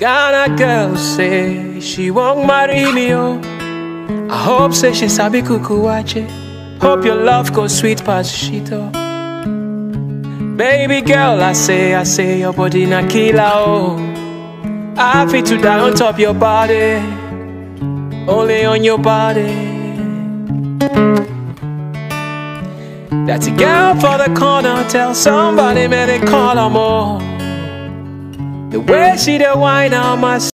Ghana girl say she won't marry me, oh. I hope say she sabi kuku wache. Hope your love goes sweet past shit, oh. Baby girl, I say, I say your body na killer, oh. I fit to die on top your body, only on your body. That's a girl for the corner. Tell somebody, man, they call her more. The way she the wine on my